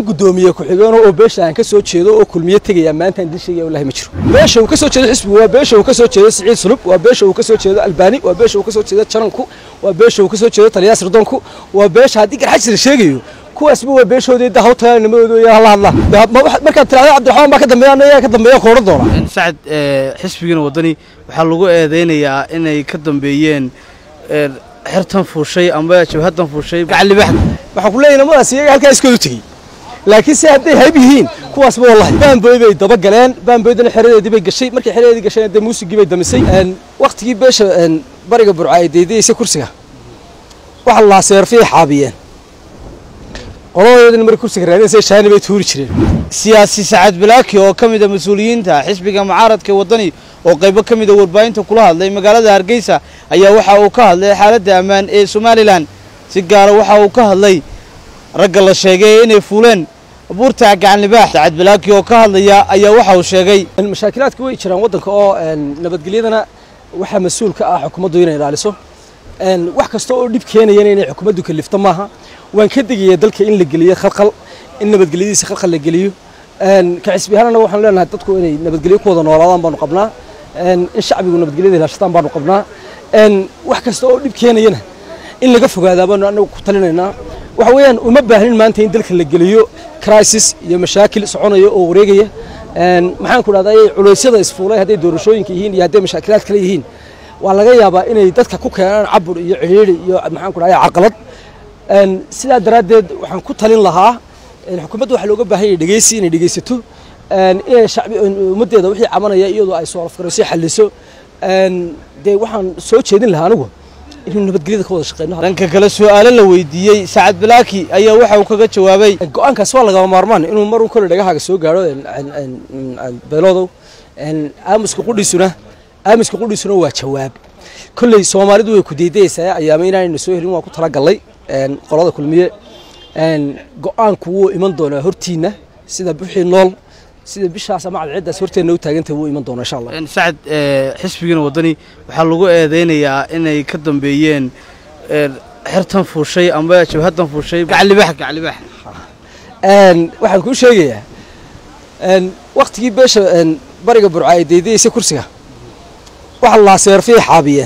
gudoomiye ku-xigeen oo beesha aan ka soo jeedo oo kulmiye tegaya maanta aan dilshayga wallahi ma jiro beesha uu ka soo jeedo xisbigu waa beesha uu ka soo jeedo siciid sulub waa beesha uu ka soo jeedo albani waa beesha uu ka soo jeedo jananku waa beesha uu ka soo jeedo taliyaas ridonku waa beesha haddii garxajis la sheegayo kuwaasba waa beeshoodii da hawtagaa nimadooda iyo hala hadla markaad tirahda cabdiraxmaan baa ka dambeeya anayaa ka dambeeya ka odhan doona sacad xisbigiina waddani waxaa lagu eedeynayaa inay ka dambeeyeen xertan fuushay amba jabhadan fuushay gacalibax waxaan ku leeyahay namadaas iyaga halkaa iskoodu tegey laakiin se hadday hayb yihiin kuwaasba wallahi baanboy bay daba galeen baanboydana xeradeedii bay gashay markay xeradeedii gashayna dee muusigii bay damisay waktigii beesha bariga burca ay deydayaysa kursiga waxa la lahaa seerfiyay xaabiyeen qoladoodina markay kursiga raadinaysa shaani bay tuuri jireen siyaasi sacad balaaki oo ka mid a mas-uuliyiinta xisbiga mucaaradka waddani oo qaybo ka mid a warbaahinta kula hadlay magaalada hargeysa ayaa waxa uu ka hadlay xaaladda ammaan ee somalilan si gaara waxa uu ka hadlay ragga la sheegay inay fuuleen buurta gacanlibaax sacad balaaki oo ka hadlaya ayaa waxa uu sheegay mashaakilaadka way jiraan waddanka oo nabadgelyadana waxaa mas-uul ka ah xukuumaddu inay ilaaliso wax kasta oo dhib keenayana inay xukuumaddu kalifto maaha waan ka degaya dalka in la geliyo khalkhal in nabadgelyadiisa khalkhal la geliyo ka xisbi ahaan annaga waxaan leenahay dadku inay nabadgelyo ku wada noolaadaan baanu qabnaa in shacbigu nabadgelyada ilaashataan baanu qabnaa wax kasta oo dhib keenayana in laga fogaadaa baanu annagu ku talinaynaa waxa weeyaan uma baahnin maanta in dalka la geliyo crisis iyo mashaakil soconaya oo wareegaya maxaan ku dhahdaa culeysyada isfuulay hadday doorashooyinka yihiin iyo hadday mashaakilaad kale yihiin waa laga yaabaa inay dadka ku keenaan cabur iyo cidhiidhi iyo maxaan ku dhahdaa caqalad sidaa daraaddeed waxaan ku talin lahaa xukuumadda waxaa looga baahan yahay dhegeysi inay dhegeysato inay shacbi ummaddeeda wixii cabanaya iyadoo ay soo afgarayso xalliso dee waxaan soo jeedin lahaa anigu inuu nabadgelyada ka wada shaqeyno dhanka kale su-aalo la weydiiyey sacad balaaki ayaa waxa uu kaga jawaabay go-aankaas waa lagama maarmaan inuu marun kole dhagahaaga soo gaadho beeloodow aamuska qudhiisuna aamuska qudhiisuna waa jawaab kolley soomaalidu way ku deydayaysaa ayaama inaanayna soo helin waan ku talagallay qolada kulmiye go-aanku wuu iman doonaa hortiina sida wixii nool sida bishaas ama cadceeddaas horteenna u taagantah wuu iman doonaa insha allah sacad xisbigiina waddani waxaa lagu eedeynayaa inay ka dambeeyeen xertan fuushay amba jabhadan fuushay gacalibax gacalibax waxaan kuu sheegayaa waktigii beesha bariga burca ay deydayaysa kursiga waxa la lahaa seerfiyay xaabiyeen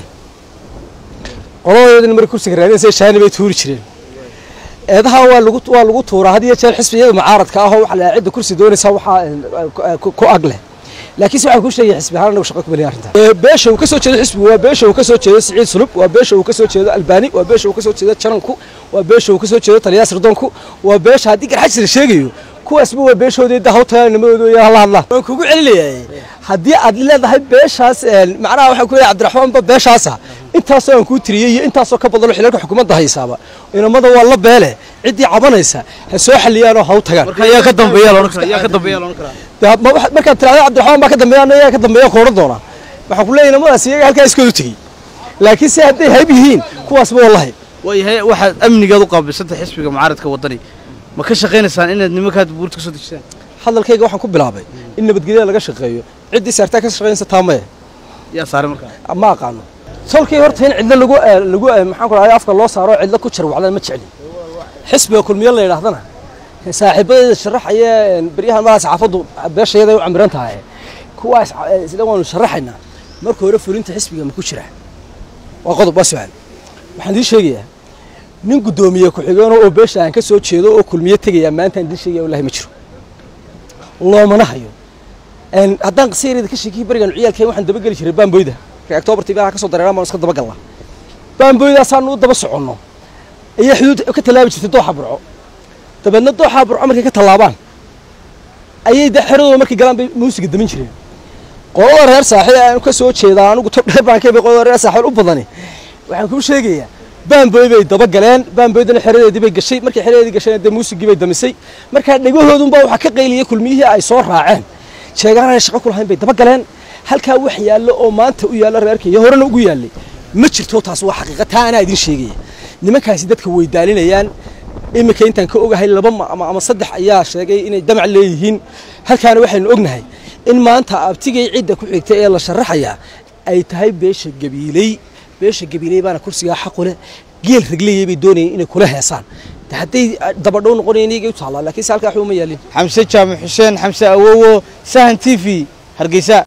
qoladoodina markay kursiga raadinaysa shaani bay tuuri jireen eedaha waa lagu waa lagu tuuraa had iyo jeer xisbiyada mucaaradka ah oo waxa la cidda kursi doonaysa waxaa ku ag leh laakiin se waxaan kuu sheegaya xisbi ahaan anagu shaqa ku beliya arrinta beesha uu ka soo jeedo xisbigu waa beesha uu ka soo jeedo siciid sulub waa beesha uu ka soo jeedo albani waa beesha uu ka soo jeedo jananku waa beesha uu ka soo jeedo taliyaas ridonku waa beesha haddii garxajis la sheegayo kuwaasba waa beeshoodii da hawtagaa nimadooda iyo hala hadla waan kugu celinayaa haddii aad leedahay beeshaas macnaha waxaan ku leeyahay cabdiraxmaanba beeshaasa intaasoo aan kuu tiriyey iyo intaasoo ka badanoo xilalka xukuumadda haysaaba inamada waa la beele ciddii cabanaysa ha soo xaliyaanoo ha u tagaan yaa ka dambeeya loodhan karaa yaa ka dambeeya loodhan karaa markaad tirahda cabdiraxmaan baa ka dambeeya anayaa ka dambeeya ka odhan doona waxaan ku leeyahay namadaas iyaga halkaa iskoodu tegey laakiin se hadday hayb yihiin kuwaasba wallahi waayahay waxaad amnigaad u qaabilsantay xisbiga mucaaradka waddani ma ka shaqaynaysaan inaad nimankaad buurta ka soo dejisaan hadalkayga waxaan ku bilaabay in nabadgelyada laga shaqeeyo ciddii saartaa ka shaqaynaysa taamaya yaa saaray markaa ma aqaano tolkii horta in cidlo lagu lagu maxaan ku dhahay afka loo saaro cidlo ku jarwacdan ma jecli xisbiga kulmiye la yidhaahdana saaxiibadeeda sharaxaya beryahan malaha saxaafaddu beeshayada u camiran tahay kuwaas sida waanu sharaxaynaa marka hore fulinta xisbiga ma ku jira waa qodob waa su-aal waxaan idiin sheegayaa nin guddoomiye ku-xigeen oo beesha aan ka soo jeedo oo kulmiye tegaya maanta aan idiin sheegaya wallahi ma jiro loomana hayo haddaan qasiirida ka sheekiyey berigan ciyaalkeen waxaan dabageli jiray baamboyda octobar tv ka soo dareeraan baan iska dabagalla baamboydaasaanu u daba soconno ayaa xuduud ka tallaabi jirtay dooxa burco dabeedna dooxa burco markay ka tallaabaan ayay de xeradooda markay galaan bay muusiga damin jireen qolada reer saaxiil aan ka soo jeedaa anigu tob dheer baan ka bay qolada reer saaxiil u badani waxaan kuu sheegayaa baamboy bay daba galeen baamboydana xeradeedii bay gashay markay xeradeedii gashayna dee muusigii bay damisay markaa dhegahoodunbaa waxaa ka qayliyay kulmiyihii ay soo raaceen sheegaanay shaqo ku lahayn bay daba galeen halkaa wax yaallo oo maanta u yaalla reerka iyo horena ugu yaallay ma jirto taas waa xaqiiqa taa anaa idiin sheegaya nimankaasi dadka way daalinayaan iminka intaan ka ogahay laba ama saddex ayaa sheegay inay damac leeyihiin halkaana waxaynu ognahay in maanta abtigay cidda ku xigta ee la sharaxayaa ay tahay beesha gabiiley beesha gabiiley baana kursigaa xaqu leh geel ragleeyay bay doonayeen inay kula heesaan de hadday dabadhow noqonayan iyagay u taallaa laakiin se halkaa waxba uma yaalin xamse jaamac xuseen xamse awowo sahan t v hargeysa